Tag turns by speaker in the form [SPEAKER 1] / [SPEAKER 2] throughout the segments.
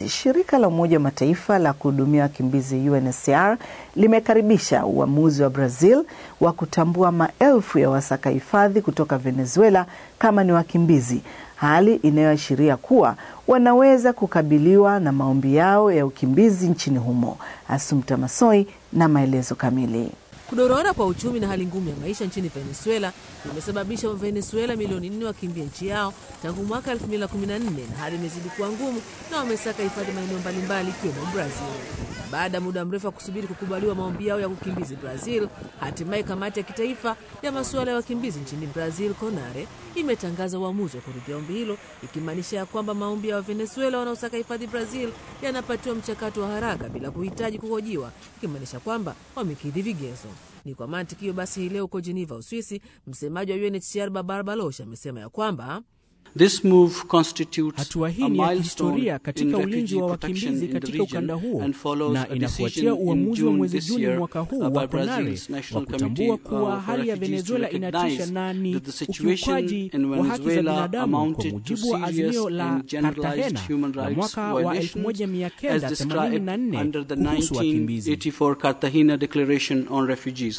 [SPEAKER 1] Shirika la Umoja wa Mataifa la kuhudumia wakimbizi UNHCR limekaribisha uamuzi wa Brazil wa kutambua maelfu ya wasaka hifadhi kutoka Venezuela kama ni wakimbizi, hali inayoashiria kuwa wanaweza kukabiliwa na maombi yao ya ukimbizi nchini humo. Asumta Masoi na maelezo kamili.
[SPEAKER 2] Kudorora kwa uchumi na hali ngumu ya maisha nchini Venezuela imesababisha Wavenezuela milioni nne wakimbia nchi yao tangu mwaka 2014 na hali imezidi kuwa ngumu na wamesaka hifadhi maeneo mbalimbali ikiwemo Brazil. Baada ya muda mrefu wa kusubiri kukubaliwa maombi yao ya ukimbizi Brazil, hatimaye kamati ya kitaifa ya masuala ya wakimbizi nchini Brazil, CONARE, imetangaza uamuzi wa kuridhia ombi hilo, ikimaanisha ya kwamba maombi ya Wavenezuela wanaosaka hifadhi Brazil yanapatiwa mchakato wa haraka bila kuhitaji kuhojiwa, ikimaanisha kwamba wamekidhi vigezo. Ni kwa mantiki hiyo basi, hii leo huko Geneva, Uswisi, msemaji wa UNHCR Babar Baloch amesema ya kwamba
[SPEAKER 3] This move constitutes
[SPEAKER 4] Hatua hii
[SPEAKER 3] a
[SPEAKER 4] ni ya
[SPEAKER 3] milestone
[SPEAKER 4] kihistoria katika
[SPEAKER 3] in
[SPEAKER 4] ulinzi
[SPEAKER 3] refugee
[SPEAKER 4] wa
[SPEAKER 3] protection
[SPEAKER 4] wakimbizi
[SPEAKER 3] in the
[SPEAKER 4] katika ukanda
[SPEAKER 3] region
[SPEAKER 4] huo
[SPEAKER 3] and follows
[SPEAKER 4] na
[SPEAKER 3] a
[SPEAKER 4] inafuatia
[SPEAKER 3] decision in
[SPEAKER 4] uamuzi wa
[SPEAKER 3] June
[SPEAKER 4] mwezi
[SPEAKER 3] this
[SPEAKER 4] Juni
[SPEAKER 3] year
[SPEAKER 4] mwaka huu
[SPEAKER 3] by
[SPEAKER 4] wa CONARE
[SPEAKER 3] Brazil's
[SPEAKER 4] wa
[SPEAKER 3] National
[SPEAKER 4] kutambua
[SPEAKER 3] Committee
[SPEAKER 4] kuwa
[SPEAKER 3] for
[SPEAKER 4] hali ya
[SPEAKER 3] Refugees to
[SPEAKER 4] Venezuela inatisha
[SPEAKER 3] recognize
[SPEAKER 4] na ni
[SPEAKER 3] that the situation
[SPEAKER 4] ukiukaji
[SPEAKER 3] in
[SPEAKER 4] wa haki za
[SPEAKER 3] Venezuela
[SPEAKER 4] binadamu kwa
[SPEAKER 3] amounted to
[SPEAKER 4] mujibu wa
[SPEAKER 3] serious
[SPEAKER 4] azimio la
[SPEAKER 3] and generalized
[SPEAKER 4] Cartagena
[SPEAKER 3] human
[SPEAKER 4] la
[SPEAKER 3] rights
[SPEAKER 4] mwaka wa
[SPEAKER 3] violations as described
[SPEAKER 4] 1984
[SPEAKER 3] under the
[SPEAKER 4] kuhusu wakimbizi.
[SPEAKER 3] 1984 Cartagena Declaration on Refugees.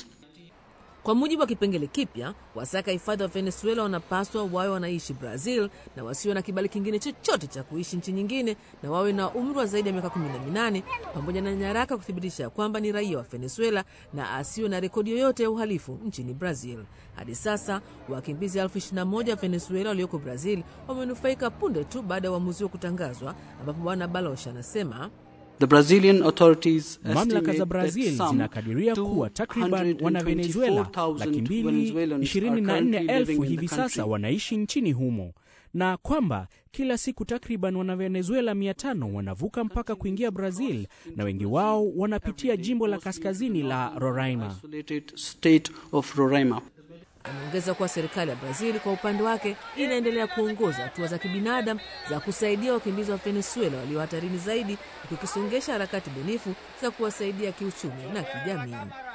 [SPEAKER 2] Kwa mujibu wa kipengele kipya, wasaka hifadhi wa Venezuela wanapaswa wawe wanaishi Brazil na wasiwe na kibali kingine chochote cha kuishi nchi nyingine na wawe na umri wa zaidi ya miaka 18 pamoja na nyaraka kuthibitisha ya kwamba ni raia wa Venezuela na asiwe na rekodi yoyote ya uhalifu nchini Brazil. Hadi sasa wakimbizi elfu 21 wa Venezuela walioko Brazil wamenufaika punde tu baada ya uamuzi wa kutangazwa, ambapo Bwana Baloch anasema
[SPEAKER 3] The Brazilian authorities
[SPEAKER 4] Mamlaka za
[SPEAKER 3] estimate
[SPEAKER 4] Brazil
[SPEAKER 3] that some
[SPEAKER 4] zinakadiria kuwa takriban wana Venezuela laki mbili
[SPEAKER 3] 224,000
[SPEAKER 4] ishirini na
[SPEAKER 3] Venezuelans
[SPEAKER 4] nne
[SPEAKER 3] are currently
[SPEAKER 4] elfu
[SPEAKER 3] living in
[SPEAKER 4] hivi
[SPEAKER 3] the
[SPEAKER 4] sasa
[SPEAKER 3] country.
[SPEAKER 4] wanaishi nchini humo na kwamba kila siku takriban wana Venezuela mia tano wanavuka mpaka kuingia Brazil na wengi wao wanapitia jimbo la kaskazini la Roraima.
[SPEAKER 3] Isolated state of Roraima.
[SPEAKER 2] Ameongeza kuwa serikali ya Brazil kwa upande wake inaendelea kuongoza hatua za kibinadamu za kusaidia wakimbizi wa Venezuela walio hatarini zaidi, huku ikisongesha harakati bunifu za kuwasaidia kiuchumi na kijamii.